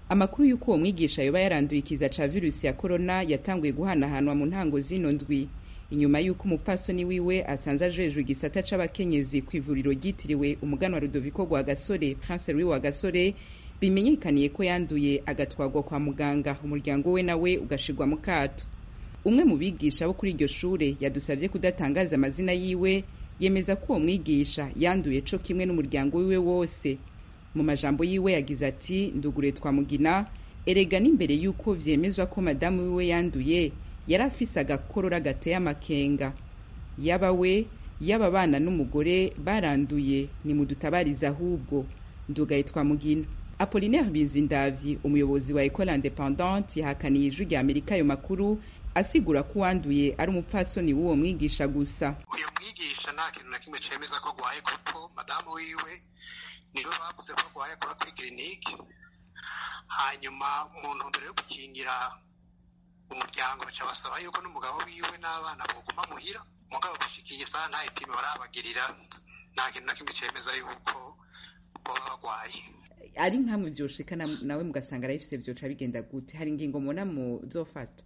amakuru y'uko uwo mwigisha yoba yaranduye ikiza ca virusi ya korona yatanguye guhanahanwa mu ntango zino ndwi inyuma y'uko umupfasoni wiwe asanze ajejwe igisata c'abakenyezi kw'ivuriro ryitiriwe umuganwa rudoviko rwa gasore prince louis wa gasore bimenyekaniye ko yanduye agatwarwa kwa muganga umuryango we nawe ugashirwa mu kato umwe mu bigisha bo kuri iryo shure yadusavye kudatangaza amazina yiwe yemeza ko uwo mwigisha yanduye co kimwe n'umuryango wiwe wose mu majambo yiwe yagize ati ndugure twamugina erega n'imbere y'uko vyemezwa ko madamu wiwe yanduye yari afise agakorora gateye amakenga yaba we yaba abana n'umugore baranduye nimudutabarize ahubwo ndugaye twamugina apolinaire bizindavyi umuyobozi wa ecole independante yahakaniye ijwi rya amerika ayo makuru asigura ko uwanduye ari umupfasoni w'uwo mwigisha gusa uyu mwigisha nta kintu na kimwe cemeza ko agwaye kuko madamu wiwe niwe bavuze ko agwaye akora kuri kirinike hanyuma mu ntumbero yo gukingira umuryango baca basaba yuko n'umugabo wiwe n'abana boguma muhira mugabo gushikiye isaha nta ipime barabagirira nta kintu na kimwe cemeza yuko boba bagwaye ari nkamwe vyoshika nawe mugasanga arabifise vyoca bigenda gute hari ingingo mubona muzofata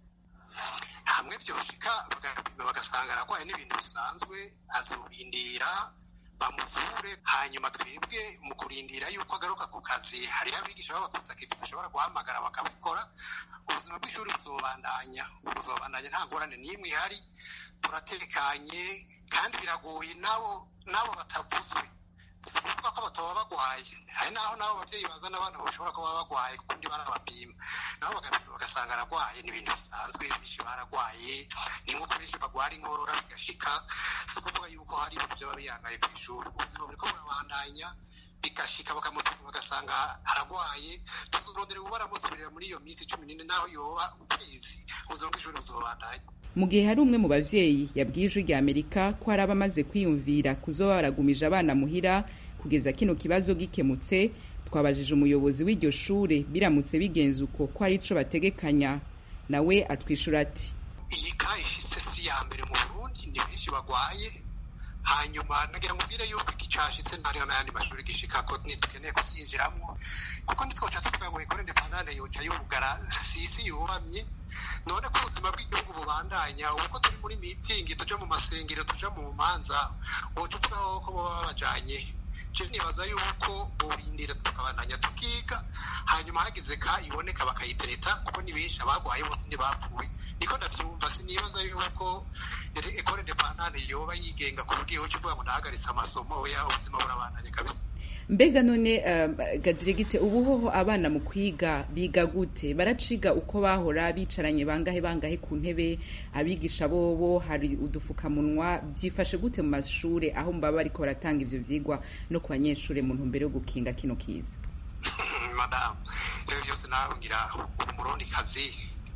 hamwe vyoshika bagapima bagasanga aragwaye n'ibintu bisanzwe azorindira bamuvure hanyuma twebwe mu kurindira yuko agaruka ku kazi hariho abigisha b'abakuzi akivi dushobora guhamagara bakabikora ubuzima bw'ishuri buzobandanya buzobandanya nta ngorane n'imwe ihari turatekanye kandi biragoye nabo nabo batavuzwe si ukuvuga ko batoba bagwaye hari naho nabo abavyeyi bazana abana bashobora kuba bagwaye kuko ndi barabapima nabo bagapima bagasanga aragwaye ni ibintu bisanzwe benshi baragwaye ni nk'uko benshi bagwara inkorora bigashika si ukuvuga yuko hari ibintu vyaba biyangaye kw'ishuri ubuzima buriko burabandanya bigashika bakamupima bagasanga aragwaye tuzorondera ubu baramusubirira muri iyo minsi cumi n'ine naho yoba ukwezi ubuzima bw'ishuri buzobandanya mu gihe hari umwe mu bavyeyi yabwiye ijwi rya amerika ko hari abamaze kwiyumvira kuzoba baragumije abana muhira kugeza kino kibazo gikemutse twabajije umuyobozi w'iryo shure biramutse bigenze uko ko ari ico bategekanya nawe atwishura ati iyi ka ishise si ya mbere mu burundi ni benshi bagwaye hanyuma nagira mubwire yuko iki cashitse ntariho n'ayandi mashuri gishikako ntitukeneye kuvyinjiramwo kuko ntitwoca tuvuga ngo ikore independante yoca yugara sisi yubamye none ko ubuzima bw'igihugu bubandanya uko turi muri mitingi tuja mu masengero tuja mu manza woca uvuga ko boba babajanye je nibaza yuko borindira tukabandanya tukiga hanyuma hagize ka iboneka bakayitereta kuko ni benshi abagwaye bose ntibapfuye niko ndavyumva sinibaza yuko ekore independante yoba yigenga ku buryo yoca uvuga ngo ndahagaritse amasomo oya ubuzima burabandanya kabisa mbega none uh, gadiregite ubu hoho abana mu kwiga biga gute baraciga uko bahora bicaranye bangahe bangahe ku ntebe abigisha bobo hari udufukamunwa byifashe gute mu mashure aho mbaba bariko baratanga ivyo vyigwa no ku banyeshure mu ntumbero yo gukinga kino kiza madamu ivyo vyose nawe ngira umurundi kazi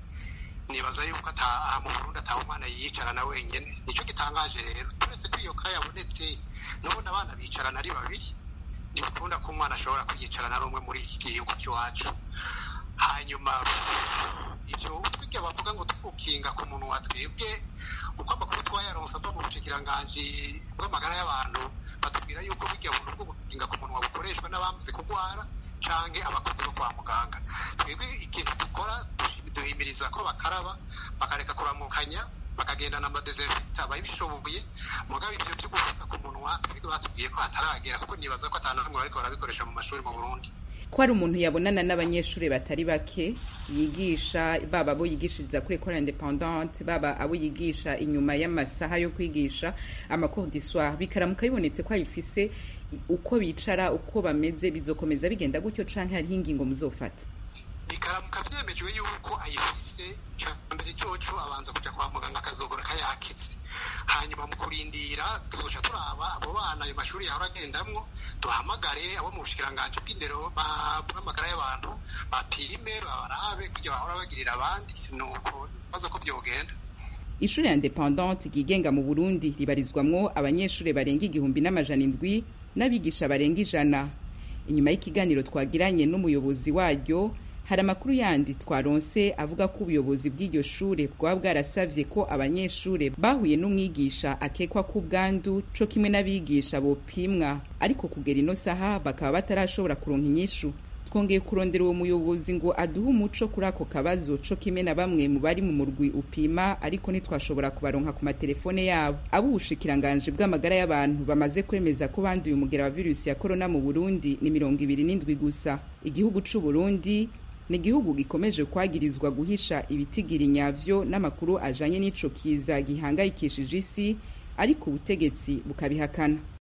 nibaza yuko ata mu burundi ataha umwana yiyicarana wenyene nico gitangaje rero turetse ko iyo ka yabonetse n'ubundi abana bicarana ari babiri ntibikunda ko umwana ashobora kwiyicarana ari umwe muri iki gihugu cy'iwacu hanyuma ivyo utwiga bavuga ngo tugukinga ku muntu wa twebwe uko amakuru twayaronse ava mu bushikiranganji bw'amagara y'abantu batubwira yuko burya buntu bwo gukinga ku munwa bukoreshwa n'abamaze kurwara canke abakozi bo kwa muganga twebwe ikintu dukora duhimiriza ko bakaraba bakareka kuramukanya bakagendana amadesinfecta babishoboye mugabo ivyo vyo gufata ku munwa twebwe batubwiye ko hataragera kuko nibaza ko atanu namwe bariko barabikoresha mu mashuri mu Burundi ko hari umuntu yabonana n'abanyeshuri batari bake yigisha baba abo yigishiriza kuri ecole independante baba abo yigisha inyuma y'amasaha yo kwigisha amacours du soir bikaramuka bibonetse ko abifise uko bicara uko bameze bizokomeza bigenda gutyo canke hariho ingingo muzofata bikaramuka vyemejwe yuko ayifise mbere coco abanza kuja kwa muganga akazogora kayakitse hanyuma mu kurindira tuzoca turaba abo bana ayo mashuri yahora agendamwo duhamagare abo mu bushikiranganji bw'indero bw'amagara y'abantu bapime babarabe kugira bahora bagirira abandi nuko baza ko vyogenda ishuri independante ryigenga mu burundi ribarizwamwo abanyeshuri barenga igihumbi n'amajana indwi n'abigisha barenga ijana inyuma y'ikiganiro twagiranye n'umuyobozi waryo hari amakuru yandi twaronse avuga ko ubuyobozi bw'iryo shure bwaba bwarasavye ko abanyeshure bahuye n'umwigisha akekwa ko ubwandu co kimwe n'abigisha bopimwa ariko kugera ino saha bakaba batarashobora kuronka inyishu twongeye kurondera uwo muyobozi ngo aduhe umuco kuri ako kabazo co kimwe na bamwe mu bari mu murwi upima ariko ntitwashobora kubaronka ku matelefone yabo abo ubushikiranganji bw'amagara y'abantu bamaze kwemeza ko banduye umugera wa virusi ya korona mu burundi ni mirongo ibiri n'indwi gusa igihugu c'uburundi ni igihugu gikomeje kwagirizwa guhisha ibitigiri nyavyo n'amakuru ajanye n'ico kiza gihangayikishije isi ariko ubutegetsi bukabihakana